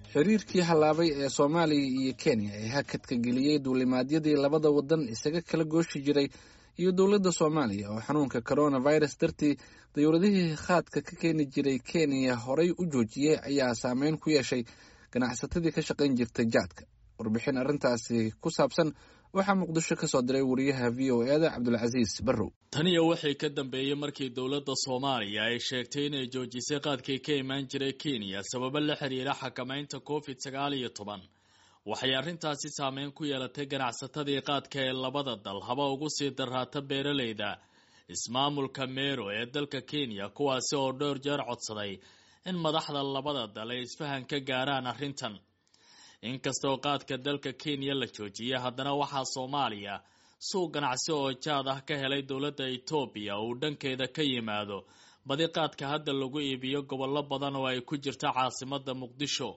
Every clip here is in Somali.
xiriirkii hallaabay ee soomaaliya iyo kenya ee hakadka geliyey duulimaadyadii labada wadan isaga kala gooshi jiray iyo dowladda soomaaliya oo xanuunka coronavirus dartii dowladihii khaadka ka keeni jiray kenya horay u joojiyey ayaa saameyn ku yeeshay ganacsatadii ka shaqayn jirtay jaadka warbixin arrintaasi ku saabsan waxaa muqdisho ka soo diray wariyaha v o eda cabdulcasiis barrow taniyo waxay ka dambeeyey markii dowladda soomaaliya ay sheegtay inay joojisay qaadkii ka imaan jiray kenya sababo la xiriira xakamaynta covid sagaal iyo toban waxay arrintaasi saameyn ku yeelatay ganacsatadii qaadka ee labada dal haba ugu sii daraata beeraleyda ismaamulka meero ee dalka kenya kuwaasi oo dhowr jeer codsaday in madaxda labada dal ay isfahan ka gaaraan arrintan inkastoo qaadka dalka kenya la joojiyay haddana waxaa soomaaliya suuq ganacsi oo jaad ah ka helay dowladda etoobiya uu dhankeeda ka yimaado badi qaadka hadda lagu iibiyo gobollo badan oo ay ku jirta caasimadda muqdisho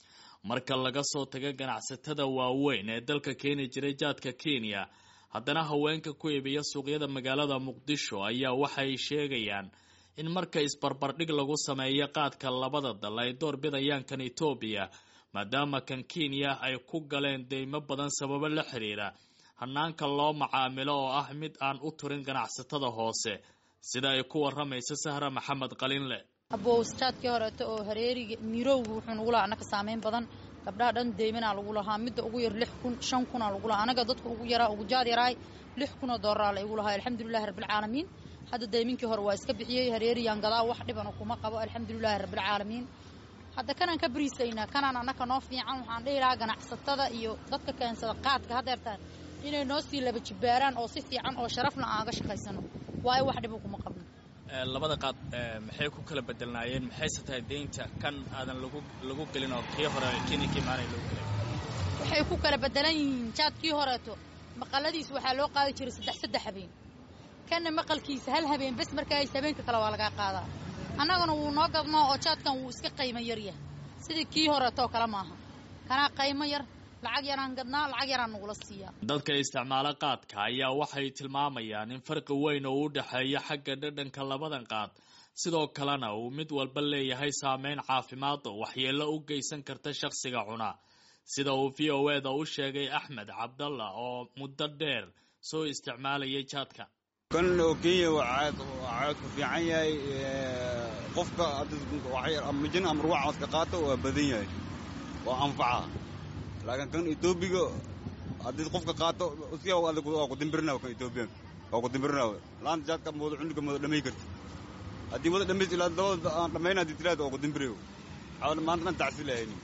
marka laga soo taga ganacsatada waaweyn ee dalka keeni jiray jaadka kenya haddana haweenka ku iibiya suuqyada magaalada muqdisho ayaa waxay sheegayaan in marka isbarbardhig lagu sameeyo qaadka labada dal ay door bidayaan kan etoobiya maadaama kan kenya ay ku galeen deymo badan sababo la xiriira hanaanka loo macaamilo oo ah mid aan u turin ganacsatada hoose sida ay ku waramaysa sahra maxamed qalinle abowsjaadkii horeeto oo hareeriga mirowga wuxuu nugu lahaa annaka saameyn badan gabdhaha dhan deymanaa lagu lahaa midda ugu yar lix kun shan kunaa lagu lahaa anaga dadka ugu yaraa ugu jaad yaraay lix kunoo dooraraa la igu lahaa alxamdulilahi rabbilcaalamiin hadda deyminkii hore waa iska bixiyey hareeriyaan gadaa wax dhibana kuma qabo alxamdulilaahi rabbilcaalamiin hadda kanaan ka bariisaynaa kanaan annaka noo fiican waxaan dhihi lahaa ganacsatada iyo dadka keensada qaadka hadeertaan inay noo sii laba jibbaaraan oo si fiican oo sharafna aan aga shaqaysano waayo wax dhibo kuma qabno labada qaad maxay ku kala bedelnaayeen maxayse tahay deynta kan aadan lagu lagu gelin oo kii hore kenya ka imaanay lagu gelay waxay ku kala bedelan yihiin jaadkii horeeto maqaladiis waxaa loo qaadi jiray saddex saddex habeen kanna maqalkiisa hal habeen bes markaas habeenka kale waa lagaa qaadaa annaguna wuu noo gadnoo oo jaadkan wuu iska qaymo yaryahay sidii kii horeetoo kale maaha kanaa qaymo yar lacag yaraan gadnaa lacag yaraan nagula siiyaa dadka isticmaalo qaadka ayaa waxay tilmaamayaan in farqi weyn oo u dhexeeya xagga dhadhanka labadan qaad sidoo kalena uu mid walba leeyahay saameyn caafimaad oo waxyeello u geysan karta shakhsiga cuna sida uu v o eda u sheegay axmed cabdalla oo muddo dheer soo isticmaalayay jaadka kan oo kenya waa caadku fiican yahay qofka mijin ama ruwac aska qaato waa badan yahay waa anfaca laakiin kan etoobiga haddii qofka qaato waa ku dimbirina kan etoobiyan waa ku dimbirina laanta jaadka mooda cunuga mooda dhamay karti haddii wada dhamays ilaa dabada aan dhammayna haddii tiraada waa ku dimbirayo xawal maanta dhan tacsi lahayni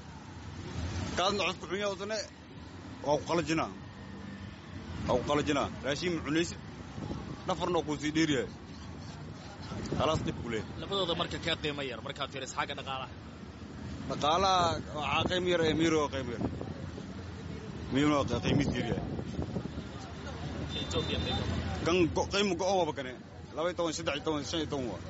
kaasna codku xunya usane waa ku qalajinaa waa ku qalajinaa raashiin ma cunaysid dhafarna waa kuu sii dheeriyahay khalaas dhib ku leeh labadooda marka kee qiimo yar markaad fiiriso xagga dhaqaalaha dhaqaalaha waxaa qiimo yar ee miiro qiimo yar miiro qiimiis yar yahay kan qiimo go-on waba kane laba iyo toban saddex iyo toban shan iyo toban waa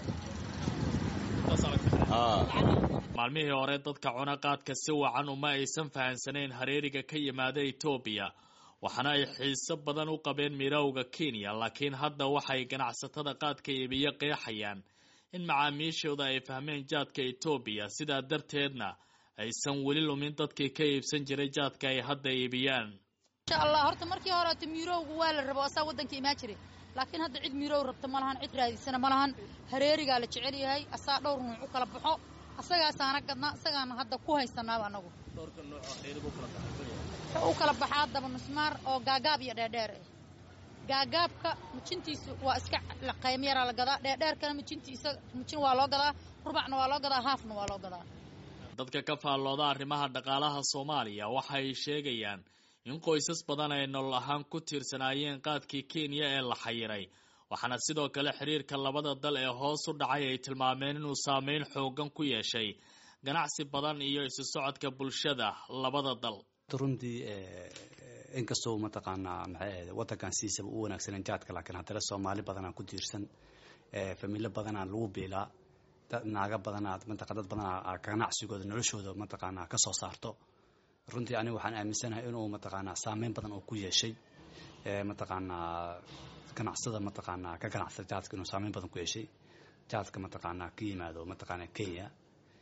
maalmihii hore dadka cuna qaadka si wacan uma aysan fahansanayn hareeriga ka yimaada etoobiya waxaana ay xiiso badan u qabeen mirowga kenya laakiin hadda waxay ganacsatada qaadka iibiyo qeexayaan in macaamiishooda ay fahmeen jaadka etoobiya sidaa darteedna aysan weli lumin dadkii ka iibsan jiray jaadka ay hadda iibiyaan insha allah horta markii horeeto mirowga waa la rabo asaa waddanka imaan jiray laakiin hadda cid mirow rabta ma lahan cid raadisana ma lahan hareerigaa la jecel yahay asaa dhowr nuuc u kala baxo asagaasaana gadnaa isagaana hadda ku haysanaaba anagu wuxuu u kala baxaa daba nusmaar oo gaagaab iyo dheerdheer ah gaagaabka mijintiisa waa iska qaymo yaraa la gadaa dheerdheerkana mijintiisa mijin waa loo gadaa rubacna waa loo gadaa haafna waa loo gadaa dadka ka faallooda arrimaha dhaqaalaha soomaaliya waxay sheegayaan in qoysas badan ay nolol ahaan ku tiirsanaayeen qaadkii kenya ee la xayiray waxaana sidoo kale xiriirka labada dal ee hoos u dhacay ay tilmaameen inuu saameyn xoogan ku yeeshay ganacsi badan iyo isu socodka bulshada labada dal runtii inkastoo mataqaanaa maxay ahayd waddankan sidiisaba u wanaagsanen jaadka laakiin haddana soomaali badanaa ku tiirsan familo badanaa lagu biilaa naaga badanaa mataqa dad badanaa ganacsigooda noloshooda mataqaanaa ka soo saarto runtii aniga waxaan aaminsanahay inuu mataqaanaa saameyn badan oo ku yeeshay mataqaanaa ganacsada mataqaanaa ka ganacsada jaadka inuu saameyn badan ku yeeshay jaadka mataqaanaa ka yimaado mataqaanaa kenya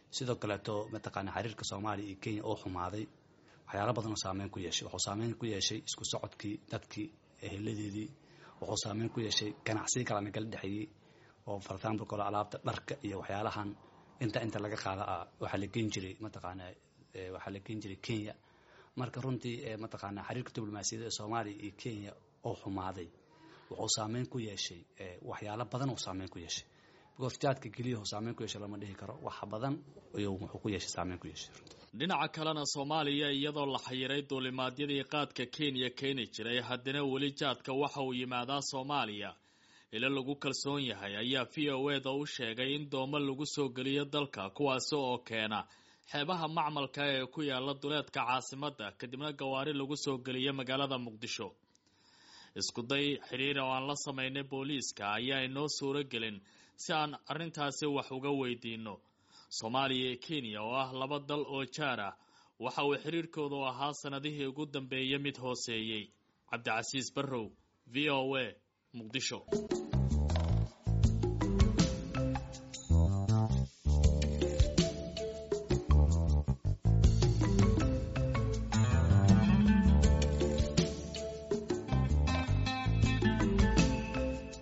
sidoo kaleeto mataqaana xiriirka soomaaliya iyo kenya oo xumaaday waxyaala badan oo saameyn ku yeeshay wuxuu saameyn ku yeeshay isku socodkii dadkii eheladeedii wuxuu saameyn ku yeeshay ganacsiga kala nagala dhexeeyey oo for example kale alaabta dharka iyo waxyaalahan inta inta laga qaada ah waxaa la geen jiray mataqaana waxaa la geen jiray kenya marka runtii mataqaana xiriirka diblomaasiyadda ee soomaaliya iyo kenya oo xumaaday wuxuu saameyn ku yeeshay waxyaalo badan uu saameyn ku yeeshay because jaadka keliya uu saameyn ku yeeshay lama dhihi karo wax badan ayuu wuxuu ku yeeshay saameyn ku yeeshay dhinaca kalena soomaaliya iyadoo la xayiray duulimaadyadii qaadka kenya keeni jiray haddana weli jaadka waxa uu yimaadaa soomaaliya ilo lagu kalsoon yahay ayaa v o eda u sheegay in doomo lagu soo geliyo dalka kuwaasi oo keena xeebaha macmalka ee ku yaala duleedka caasimadda kadibna gawaari lagu soo geliya magaalada muqdisho iskuday xidhiir oo aan la samaynay booliiska ayaa inoo suuro gelin si aan arrintaasi wax uga weydiino soomaaliya iyo kenya oo ah laba dal oo jaar ah waxa uu xidhiirkoodu ahaa sannadihii ugu dambeeyay mid hooseeyey cabdicasiis barrow v o a muqdisho